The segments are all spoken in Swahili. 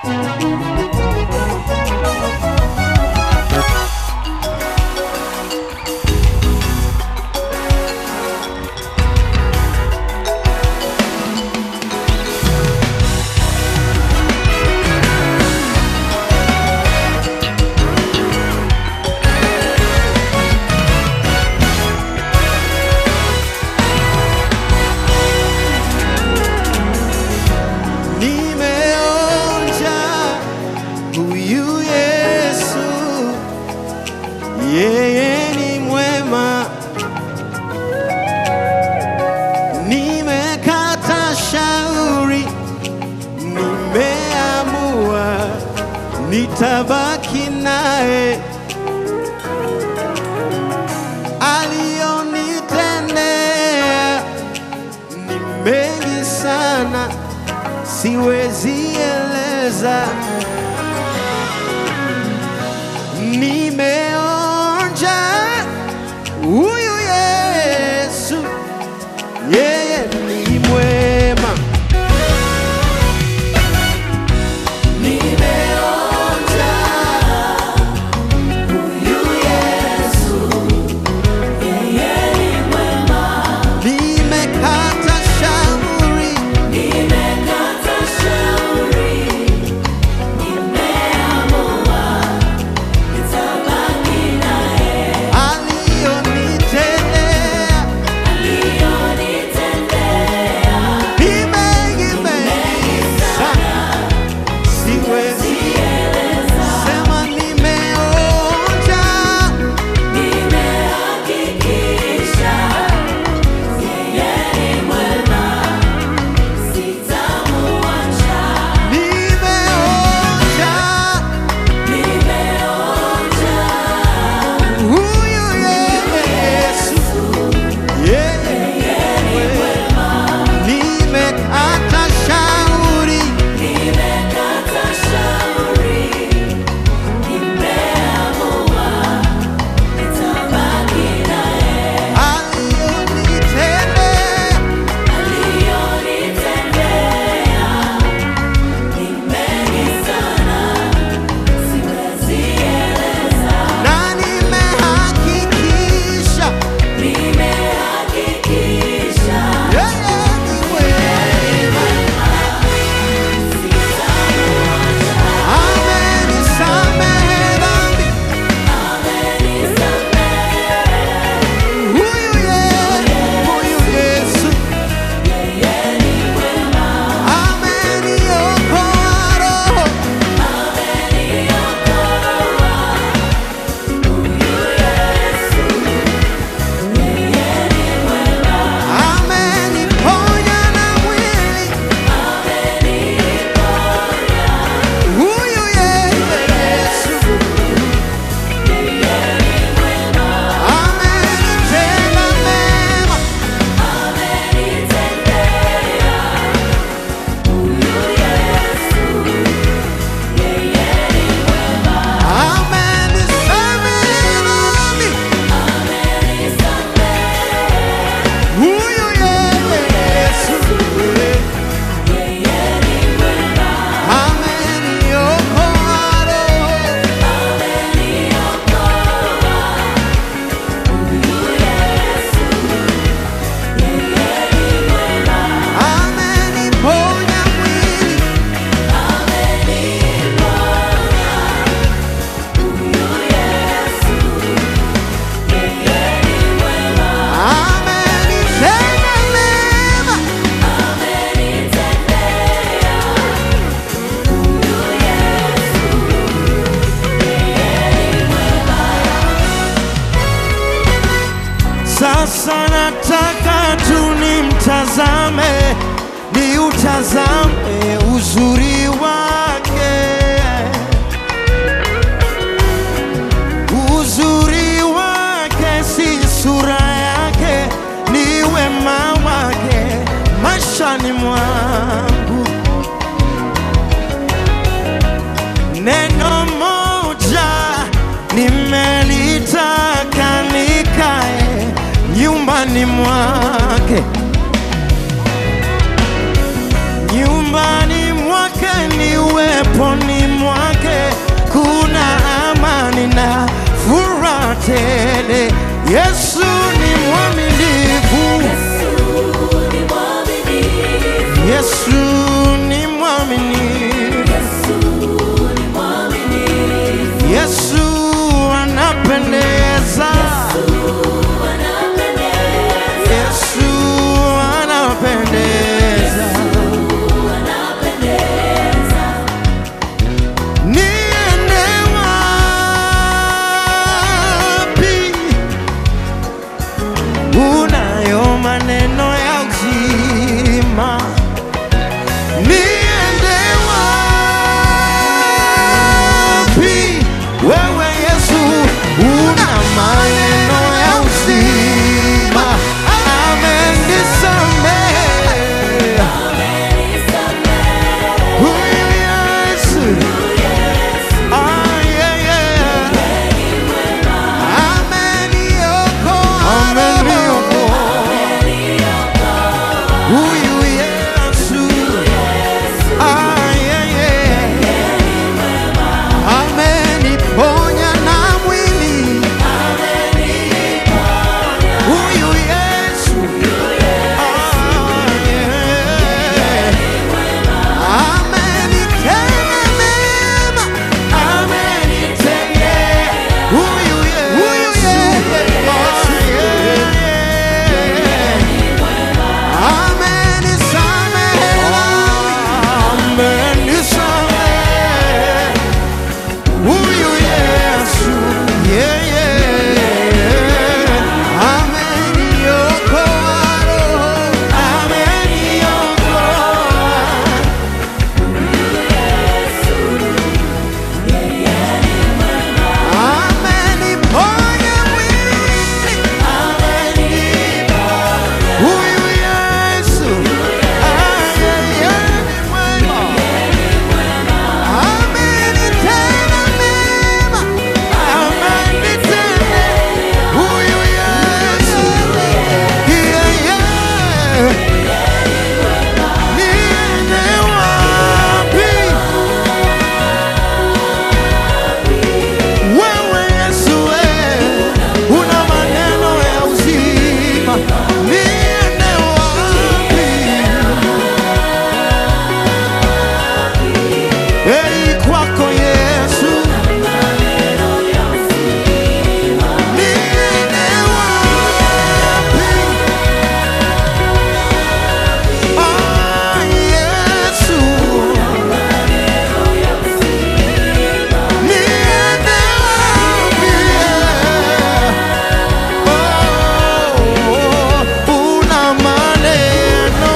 Nimeonja huyu Yesu, yeye ni mwema. Nimekata shauri, nimeamua nitabaki naye. Alionitendea ni mengi sana siwezi eleza. Nimeonja huyu Yesu, yeye ni mwema. Nimeonja huyu Yesu, yeye ni mwema. Nimekata shauri Nimekata shauri, nimeamua nitabaki naye. alionitendea Aliyonitendea ni mengi mengi sana, siwezi sieleza, sema. Nimeonja nimehakikisha yeye ni mwema, sitamuacha. nimeonja Nimeonja huyu Yesu, yeye ni mwema. Nimekata shauri Nimekata shauri, nimeamua nitabaki naye. alionitendea Aliyonitendea ni mengi sana, siwezi eleza. na nimehakikisha Nimehakikisha yeye ni mwema. sitamuacha. Amenisamehe dhambi Amenisamehe, huyu Yesu, huyu Yesu yeye ni mwema. ameniokoa roho ameniponya na mwili huyu Yesu amenitenda mema amenisamehe dhambi huyu Yesu ameniokoa roho ameniponya mwili amenitenda mema Sasa nataka tu nimtazame, ni utazame uzuri wake, uzuri wake si sura yake, ni wema wake maishani mwangu. Neno moja nimelitaka nikae nyumbani mwake, nyumbani mwake uweponi mwake kuna amani na furaha tele. Yesu ni mwaminifu, Yesu ni mwaminifu, Yesu anapendeza, Yesu anapendeza. Niende wapi? Unayo maneno ya uzima. Niende wapi? Wewe Yesu una maneno ya uzima. Amenisamehe. Huyu Yesu. Ah, yeah, yeah. Ameniokoa. Huyu Yesu. Ah, yeah, yeah. Ameniponya na mwili. Huyu Yesu. Ah, yeah. Amenitenda mema. Amenitendea. Huyu Yesu. Ah, yeah. Amenisamehe. Amenisamehe. Huyu Yesu. Yeah, yeah. Ameniokoa roho. Ameniokoa. Ameniponya mwili. Huyu Yesu. Ah, yeah, yeah, ni mwema. Amenitenda mema. Amenitenda. Huyu Yesu. Yeah, yeah. Niende wapi? Wewe Yesu, wewe una maneno ya uzima. Niende wapi? Ei, kwako Yesu. Niende wapi? Ah, Yesu. Niende wapi? Oh, una maneno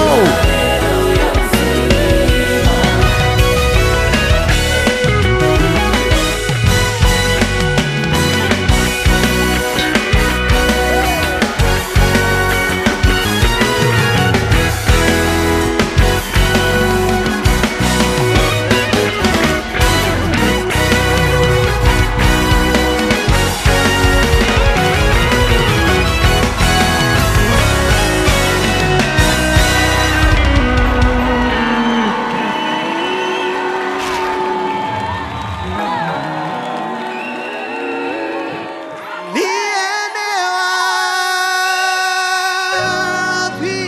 Niende wapi?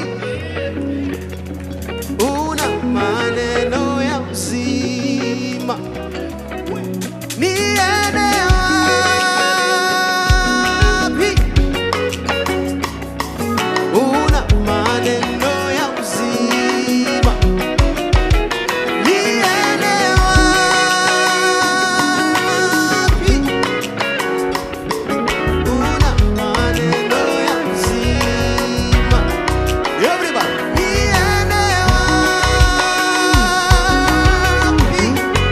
Una maneno ya uzima. Niende wapi? Una maneno ya uzima. Niende wapi? Una maneno ya uzima. Everybody. Niende wapi?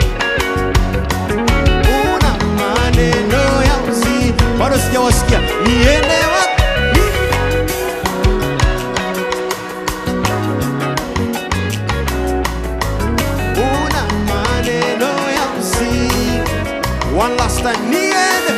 Una maneno ya uzima. Bado sijawasikia. Niende wapi? Una maneno ya uzima. One last time. Niende